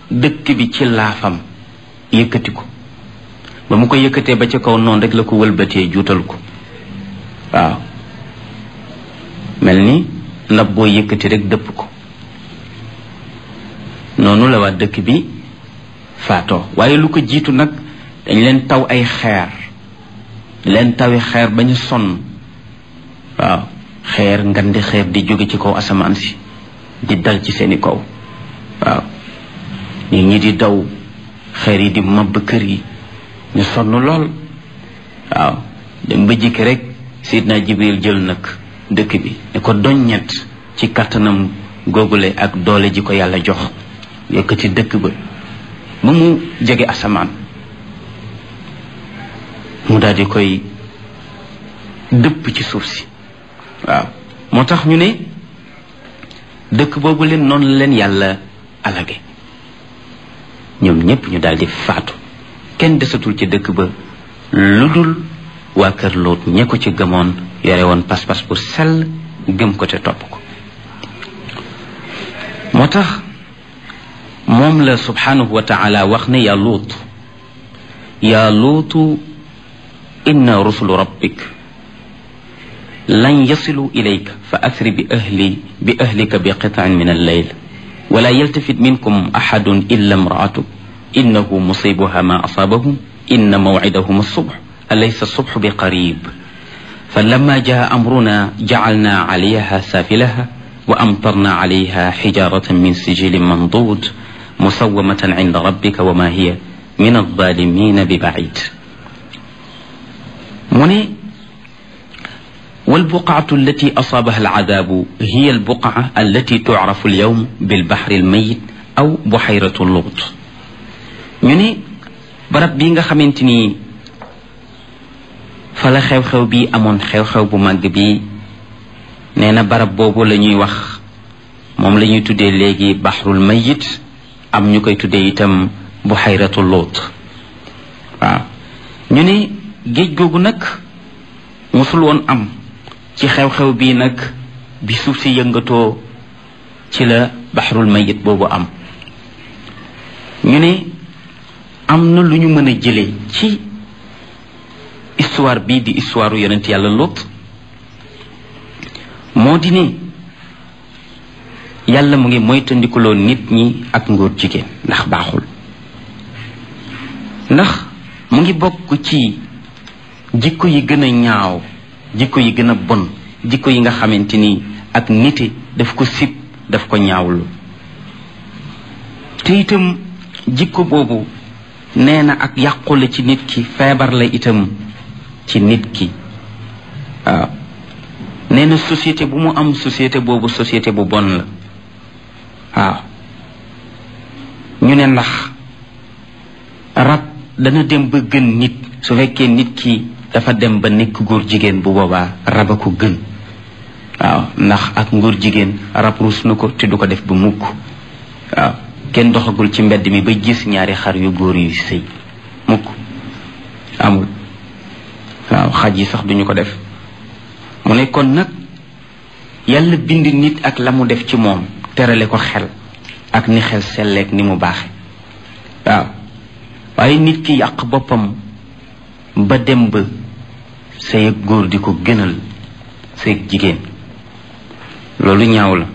dëkk bi ci laafam yëkkati ko ba mu ko yëkkatee ba ca kaw noonu rek la ko wëlbatee juutal ko waaw mel ni ndab boo yëkkati rek dëpp ko noonu la waa dëkk bi faatoo waaye lu ko jiitu nag dañ leen taw ay xeer leen tawi xeer ba ñu sonn waaw xeer ngandi xeer di jóge ci kaw asamaan si di dal ci seeni kaw waaw nit ñi di daw xeer yi di mabb kër yi ñu sonn lool waaw dem ba jikki rek sidna jibril jël nag dëkk bi ne ko doññet ci kattanam googule ak doole ji ko yàlla jox yëkkati dëkk ba ba mu jege asamaan mu daal di koy dëpp ci suuf si waaw moo tax ñu ne dëkk boobu leen noonu la leen yàlla alage ñoom ñépp ñu daal di faatu kenn desatul ci dëkk ba lu dul waa kër Luut ñe ko ci gëmoon yore woon pas-pas bu sell gëm ko te topp ko moo tax moom la subhanahu wa taala wax ne yaa luut yaa luutu inna rusulu rabbik lan yasilu ilayka fa asri bi ahli bi ahlika bi qitaan min alleyl wala yaltafit minkum axadun illa imraatuk innahu musibuha ma asaabahum inna mawcidahum alsubx alaysa alsubx bi qarib فلما جاء أمرنا جعلنا عليها سافلها وأمطرنا عليها حجارة من سجيل منضود مسومة عند ربك وما هي من الظالمين ببعيد من والبقعة التي أصابها العذاب هي البقعة التي تعرف اليوم بالبحر الميت أو بحيرة اللغط من برب بيغا خمنتني fala xew-xew bi amoon xew-xew bu màgg bi nee na barab boobu la ñuy wax moom la ñuy tuddee léegi baxrul mayit am ñu koy tuddee itam bu xayratu loot waaw ñu ne géej googu nag mosul woon am ci xew-xew bii nag bi suuf si yëngatoo ci la baxrul mayit boobu am ñu ne am na lu ñu mën a jëlee ci histoire bii di histoire yonent yàlla Luut moo di ne yàlla mu ngi moytandikuloo nit ñi ak ngóor jigéen ndax baaxul ndax mu ngi bokk ci jikko yi gën a ñaaw jikko yi gën a bon jikko yi nga xamante ni ak nite daf ko sib daf ko ñaawlu te itam jikko boobu nee na ak yàqu la ci nit ki feebar la itam ci nit ki waaw nee na société bu mu am société boobu société bu bon la waaw ñu ne ndax rab dana dem ba gën nit su fekkee nit ki dafa dem ba nekk góor jigéen bu boobaa rab a ko gën waaw ndax ak ngóor jigéen rab ruus na ko te du ko def ba mukk waaw kenn doxagul ci mbedd mi ba gis ñaari xar yu góor yu sëy mukk amul waaw xaj yi sax duñu ko def mu ne kon nag yàlla bind nit ak la mu def ci moom terale ko xel ak ni xel selleek ni mu baaxe waaw waaye nit ki yàq boppam ba dem ba sëy ak góor di ko gënal sëy ak jigéen loolu ñaaw la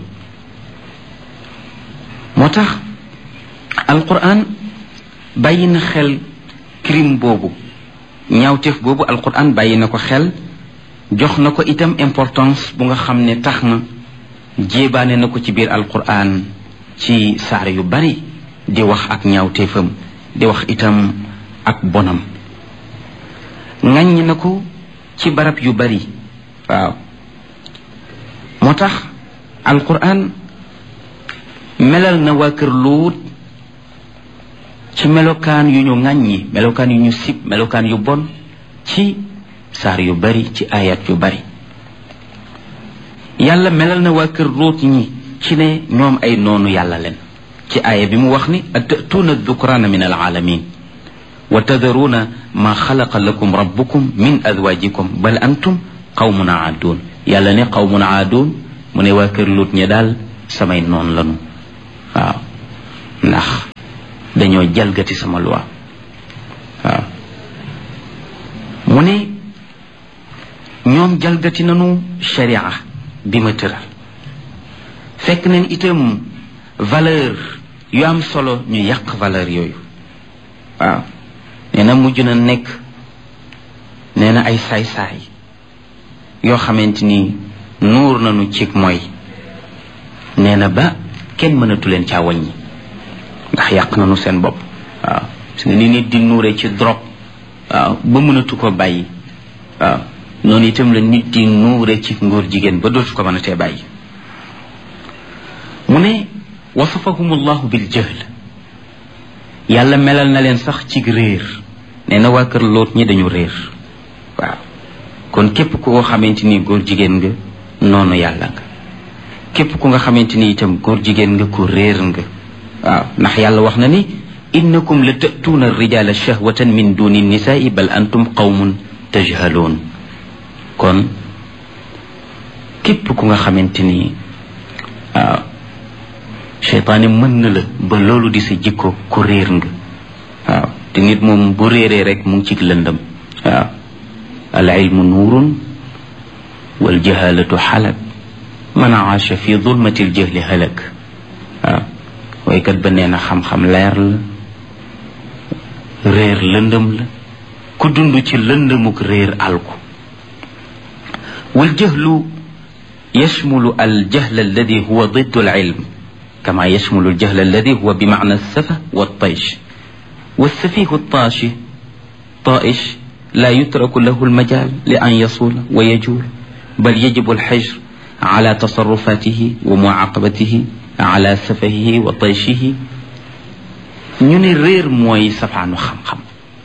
moo tax alquran bàyyi na xel crime boobu ñaawteef boobu alquran bàyyi na ko xel jox na ko itam importance bu nga xam ne tax na jéebaane na ko ci biir alquran ci saar yu bari di wax ak ñaawteefam di wax itam ak bonam ŋàññ na ko ci barab yu bari waaw moo tax alquran melal na waa kër luut ci melokaan yu ñu ŋàññi melokaan yu ñu sib melokaan yu bon ci saar yu bari ci ayat yu bari yàlla melal na waa kër luut ñi ci ne ñoom ay noonu yàlla leen ci aaya bi mu wax ni atatuuna dukraana min alaalamin wa tadaruuna ma xalaqa lakum rabbukum min azwajikum bal antum qawmun aaduun yàlla ne qawmun aaduun mu ne waa kër luut ñi daal samay noon lanu waaw ndax dañoo jalgati sama loi waaw mu ne ñoom jalgati nañu sharia bi ma tëral fekk nañ itam valeur yu am solo ñu yàq valeur yooyu waaw nee na mujj na nekk nee na ay saay-saay yoo xamante ni nuur nañu cig mooy nee na ba kenn mënatu leen caa wàññi ndax yàq nañu seen bopp waaw parce que ni nit di nuure ci drogue waaw ba mënatu ko bàyyi waaw noonu itam la nit di nuure ci ngóor jigéen ba dootu ko mën a tee bàyyi mu ne wasafahum allahu bil jahl yàlla melal na leen sax ci réer nee na waa kër loot ñi dañu réer waaw kon képp ku ko xamante ni góor jigéen nga noonu yàlla nga képp ku nga xamante ni itam góor jigéen nga ku réer nga waaw ndax yàlla wax na ni innakum la tatuuna rijala shahwatan min duni nisaai bal antum qawmun tajhaloon kon képp ku nga xamante ni waaw cheytaane mën na la ba loolu di sa jikko ku réer nga waaw te nit moom bu réeree rek mu ngi ci lëndëm waaw al ilmu nuurun wal jahalatu xalak man aasha fi zulmati l jahli halak waaw waykat ba nee na xam-xam leer la réer lëndëm la ku dund ci lëndëmuk réer alku wal jahlu yashmulu al jahl alladi huwa diddu al ilm كما يشمل الجهل الذي هو بمعنى السفة والطيش والسفيه الطاشي طائش لا يترك له المجال لأن يصول ويجول بل يجب الحجر على تصرفاته ومعاقبته على سفهه وطيشه ñu ne réer mooy safaanu xam-xam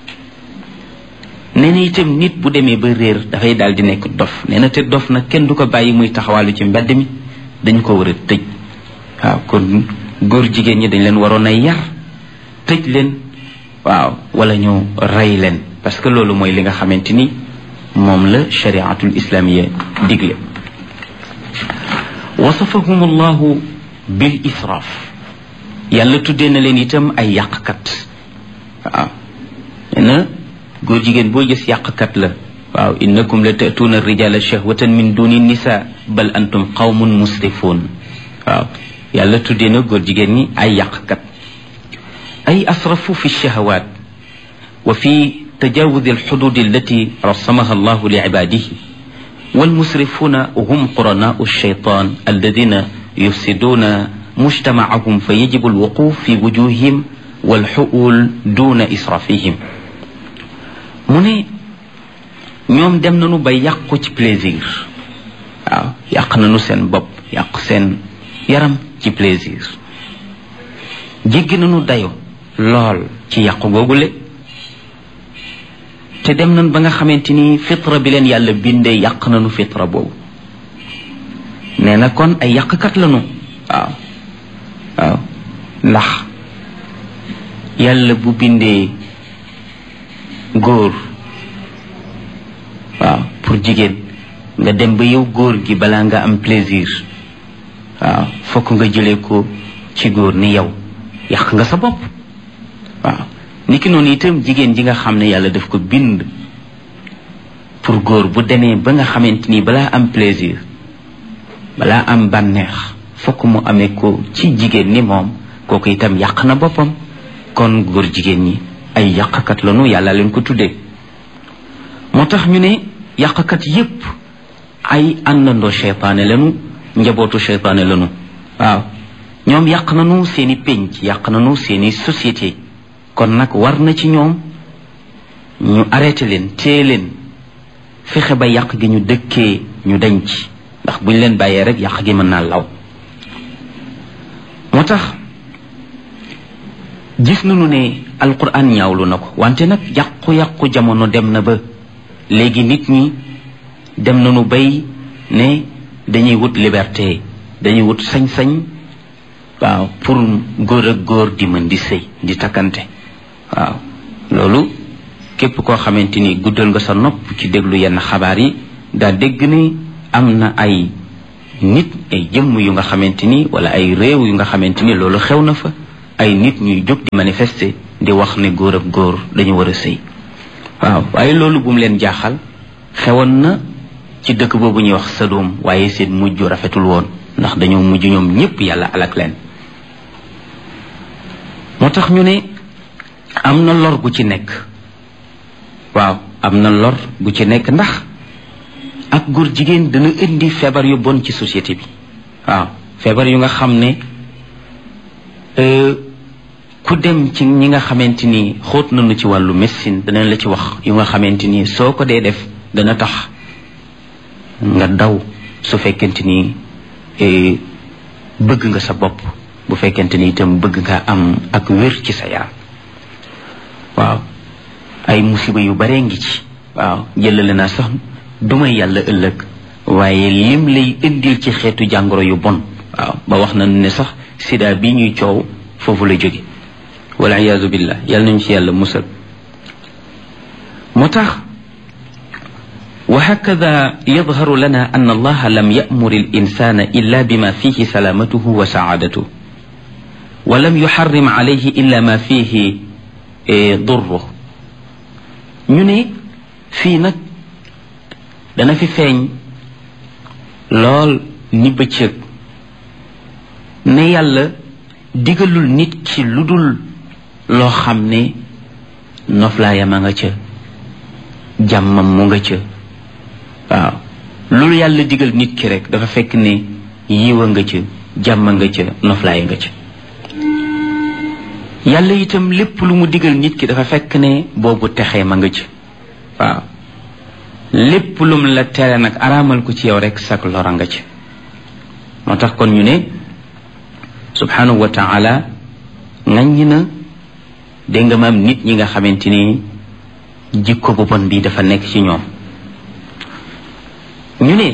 nee na itam nit bu demee ba réer dafay daal di nekk dof nee na te dof nag kenn du ko bàyyi muy taxawaalu ci mbedd mi dañ ko war a tëj waaw kon góor jigéen ñi dañ leen waroon a yar tëj leen waaw wala ñu rey leen parce que loolu mooy li nga xamante ni moom la shariatul islamiya digle wasafahum allahu bil israaf yàlla tuddee na leen itam ay yàqkat waaw nee na góor jigéen boo gis yàqkat la waaw innakum la tatuuna rijala shahwatan min duni nisa bal antum qawmun musrifuun waaw yàlla tuddee na góor jigéen ñi ay yàqkat ay asrafu fi shahawaat wa fi tajawudi alxudud allati rasamaha allahu li ibadihi والمسرفون هم قرناء الشيطان الذين يفسدون مجتمعهم فيجب الوقوف في وجوههم والحؤول دون إسرافهم mu ne ñoom dem nañu ba yàqu ci plaisir waaw yàq nañu seen bopp yàq seen yaram ci plaisir jéggi nañu dayo lool ci yàqu googule te dem nañ ba nga xamante ni fitra bi leen yàlla bindee yàq nañu fitra boobu nee na kon ay yàqkat lañu waaw waaw ndax yàlla bu bindee góor waaw pour jigéen nga dem ba yow góor gi balaa nga am plaisir waaw fokk nga jëlee ko ci góor ni yow yàq nga sa bopp waaw niki noonu itam jigéen ji nga xam ne yàlla daf ko bind pour góor bu demee ba nga xamante ni balaa am plaisir balaa am bànneex fokk mu amee ko ci jigéen ni moom kooku itam yàq na boppam kon góor jigéen ñi ay yàqkat lañu yàlla leen ko tuddee moo tax ñu ne yàqkat yépp ay àndandoo cheytaane lañu njabootu cheytaane lañu waaw ñoom yàq nañu seeni pénc yàq nañu seeni société kon nag war na ci ñoom ñu arrêté leen téye leen fexe ba yàq gi ñu dëkkee ñu dañ ci ndax buñ leen bàyyee rek yàq gi mën naa law moo tax gis nañu ne alquran ñaawlu na ko wante nag yàqu-yàqu jamono dem na ba léegi nit ñi dem nañu bay ne dañuy wut liberté dañuy wut sañ-sañ waaw pour góor ak góor di mën di sëy di takkante waaw loolu képp koo xamante ni guddal nga sa nopp ci déglu yenn xabaar yi daa dégg ni am na ay nit ay jëmm yu nga xamante ni wala ay réew yu nga xamante ni loolu xew na fa ay nit ñuy jóg di manifester di wax ne góor ak góor dañu war a sëy waaw waaye loolu bu mu leen jaaxal xewoon na ci dëkk boobu ñuy wax Sadom waaye seen mujj rafetul woon ndax dañoo mujj ñoom ñépp yàlla alak leen moo tax ñu ne am na lor gu ci nekk waaw am na lor gu ci nekk ndax ak góor jigéen dana indi feebar yu bon ci société bi waaw feebar yu nga xam ne ku dem ci ñi nga xamante ni xóot nañu ci wàllu médecine danañ la ci wax yu nga xamante ni soo ko dee def dana tax nga daw su fekkente ni bëgg nga sa bopp bu fekkente ni itam bëgg nga am ak wér ci sa yaram waaw ay musiba yu bare ngi ci waaw jëlale naa sax duma yàlla ëllëg waaye lim lay indil ci xeetu jàngoro yu bon waaw ba wax na ne sax sida bi ñuy coow foofu la jóge wala iyaazu billah yàlla nañu ci yàlla musal moo tax وهكذا يظهر لنا أن الله لم يأمر الإنسان إلا بما فيه سلامته وسعادته ولم يحرم عليه إلا ما فيه ضره ñu ne fii nag dana fi feeñ lool ni bëccëg ne yàlla digalul nit ki lu dul loo xam ne noflaayam a nga ca jàmmam mu nga ca waaw loolu yàlla digal nit ki rek dafa fekk ne yiwa nga ca jàmm nga ca noflaay nga ca yàlla itam lépp lu mu digal nit ki dafa fekk ne boobu texee ma nga ca waaw lépp lum la tere nag araamal ko ci yow rek sak lora nga ca moo tax kon ñu ne subhanahu wa taala ŋaññi na dégg nga maam nit ñi nga xamante ni jikko bu bon bi dafa nekk ci ñoom ñu ne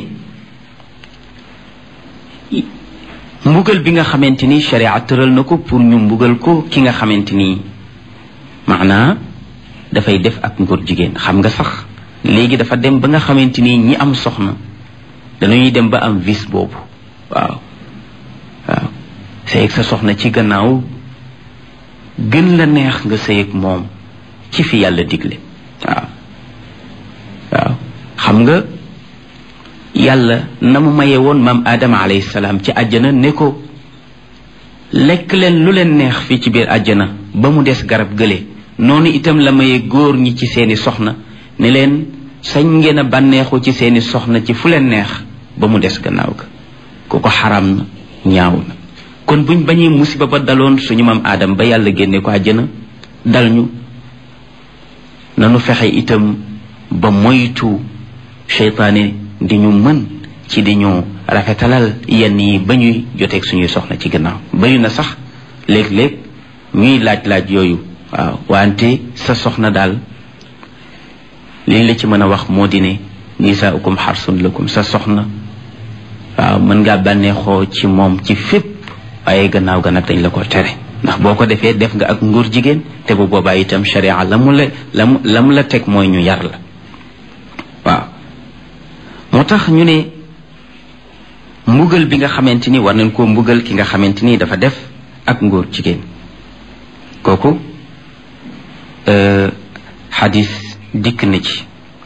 mbugal bi nga xamante ni sharia tëral na ko pour ñu mbugal ko ki nga xamante ni maanaa dafay def ak ngóor jigéen xam nga sax léegi dafa dem ba nga xamante ni ñi am soxna dañuy dem ba am vice boobu waaw waaw sëy ak sa soxna ci gannaaw gën la neex nga sëy ak moom ci fi yàlla digle waaw waaw xam nga yàlla na mu maye woon maam aadama alayhi salaam ci àjjana ne ko lekk leen lu leen neex fii ci biir àjjana ba mu des garab gële noonu itam la maye góor ñi ci seeni soxna ne leen sañ ngeen a bànneexu ci seeni soxna ci fu leen neex ba mu des gannaaw ga ku ko xaram na ñaaw na kon buñ bañee musiba ba daloon suñu maam aadam ba yàlla génne ko àjjana dal ñu nanu fexe itam ba moytu seytaane di ñu mën ci di ñu rafetalal yenn yi ba ñuy joteeg suñuy soxna ci gannaaw bari na sax léeg-léeg ñuy laaj-laaj yooyu waaw wante sa soxna daal liñ la ci mën a wax moo di ne nisaaukum xarsun lakum sa soxna waaw mën ngaa bànneexoo ci moom ci fépp waaye gannaaw ga nag dañ la ko tere ndax boo ko defee def nga ak nguur jigéen te bu boobaa itam sharia la mu la la mu la mu la teg mooy ñu yar la waaw moo tax ñu ne mbugal bi nga xamante ni war nañ koo mbugal ki nga xamante ni dafa def ak ngóor jigéen kooku xadis dikk na ci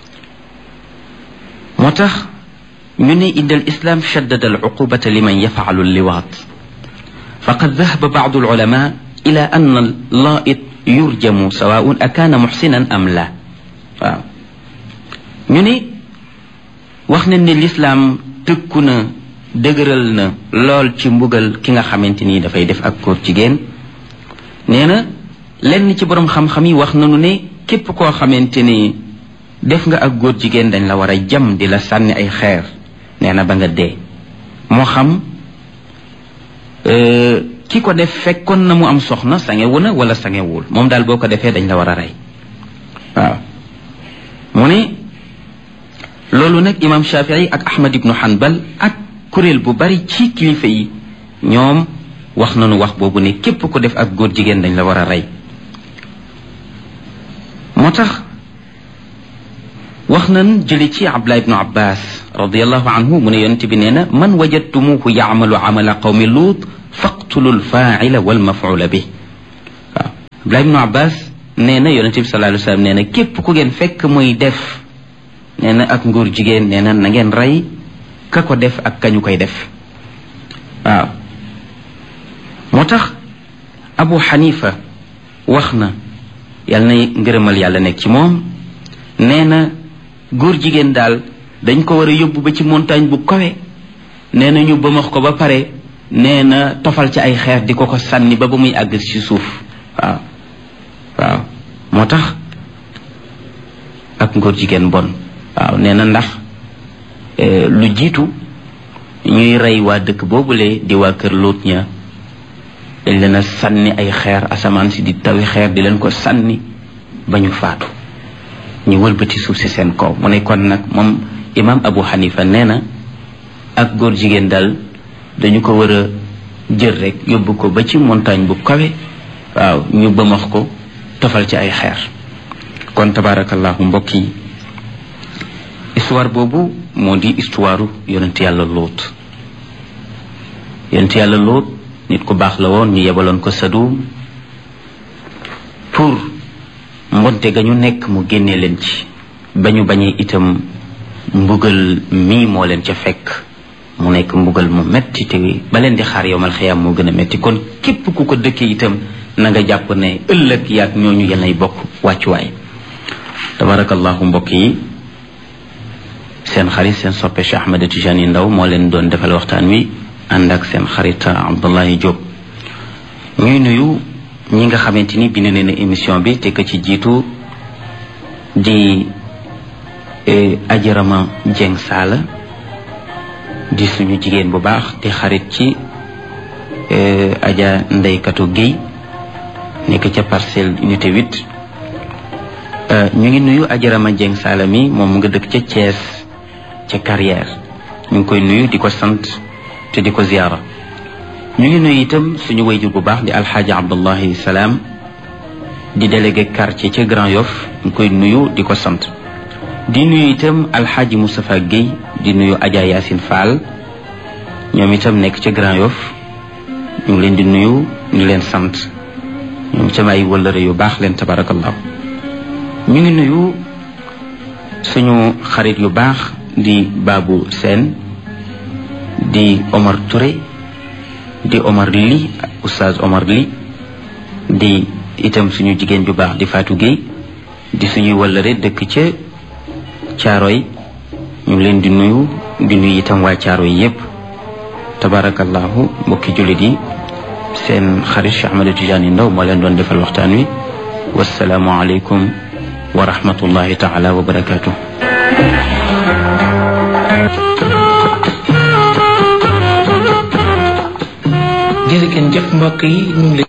moo tax ñu ne inda al islam shaddada al uqubata liman yafalu liwaat faqad dahaba bacdu alulama ila an allaait yurjamu sawaun akaana muxsinan am la waaw ñu ne wax nañ ne lislaam tëkku na dëgëral na lool ci mbugal ki nga xamante ni dafay def ak góor jigéen nee na lenn ci boroom xam-xam yi wax nañu ne képp koo xamante ni def nga ak góor jigéen dañ la war a jam di la sànni ay xeer nee na ba nga dee moo xam ki ko def fekkoon na mu am soxna sangewu na wala sangewul moom daal boo ko defee dañ la war a rey waaw mu ne loolu nag imam shafii ak ahmad ibnu hanbal ak kuréel bu bari ci kilifa yi ñoom wax nañu wax boobu ne képp ko def ak góor jigéen dañ la war a rey moo tax wax nan jële ci abdullah ibnu abbas radiallahu anhu mu ne yonent bi nee na man wajadtumuhu yaamalu amala qawmi luut faqtulu lfaaila walmafula bi Abdullah ibnu Abbas nee na yonente bi sallallahu alayhi wa sallam nee na képp ku ngeen fekk muy def nee na ak nguur jigéen nee na na ngeen rey ka ko def ak kañu koy def waaw moo tax Abu Xanifa wax na yàlla na ngërëmal yàlla nekk ci moom nee na góor jigéen daal dañ ko war a yóbbu ba ci montagne bu kawe nee na ñu bëmax ko ba pare nee na tofal ci ay xeer di ko ko sànni ba ba muy àgg ci suuf waaw waaw moo tax ak ngóor jigéen bon waaw nee na ndax lu jiitu ñuy rey waa dëkk boobule di waa kër Lóot ña dañ leen a sànni ay xeer asamaan si di tawi xeer di leen ko sànni ba ñu faatu ñu wëlbati suuf si seen kaw mu ne kon nag moom imam Abu Hanifa nee na ak góor jigéen daal dañu ko war a jël rek yóbbu ko ba ci montagne bu kawe waaw ñu bëmax ko tofal ci ay xeer kon tabarakallahu mbokk yi histoire boobu moo di histoire yonent yàlla lóot yonent yàlla lóot nit ku baax la woon ñu yebaloon ko Sadum pour mbonte ga ñu nekk mu génnee leen ci ba ñu bañee itam mbugal mii moo leen ca fekk mu nekk mbugal mu metti te ba leen di xaar yowmal xiyaam moo gën a metti kon képp ku ko dëkkee itam na nga jàpp ne ëllëg yaag ñooñu yenay bokk wàccuwaay tabarakallahu mbokk yi seen xarit seen soppe Cheikh Ahmed Tijani Ndaw moo leen doon defal waxtaan wi ànd ak seen xarit Abdullahi Diop ñuy nuyu ñi nga xamante ni bind nañu émission bi te ka ci jiitu di ajarama Jeng Saala di suñu jigéen bu baax di xarit ci aja ndeykatu Guèye nekk ca parcelle unité 8 ñu ngi nuyu ajarama Jeng Saala mi moom nga dëkk ca Thiès ca carrière ñu ngi koy nuyu di ko sant te di ko ziyaara ñu ngi nuyu itam suñu wayjur bu baax di alxaaji abdullahi salaam di délégué quartier ca Grand Yoff ñu koy nuyu di ko sant di nuyu itam alxaaji Moustapha Guèye di nuyu Adja Yacine Fall ñoom itam nekk ca Grand Yoff ñu ngi leen di nuyu ñu leen sant ñoom itam ay wëllëre yu baax leen tabarakallahu ñu ngi nuyu suñu xarit yu baax di Babou Sène di Omar Touré di Omar Li oustaz Omar Li di itam suñu jigéen ju baax di Fatou Gueye di suñuy wëllëre dëkk ca Caaroy ñu ngi leen di nuyu di nuyu itam waa Caaroy yépp tabarakallahu mbokki jullit yi seen xarit Cheikh Ahmed Tidiane Ndaw moo leen doon defal waxtaan wi wasalaamu aleykum wa rahmatullahi taala wa barakatuh jërëjëf mbokk yi ñu ngi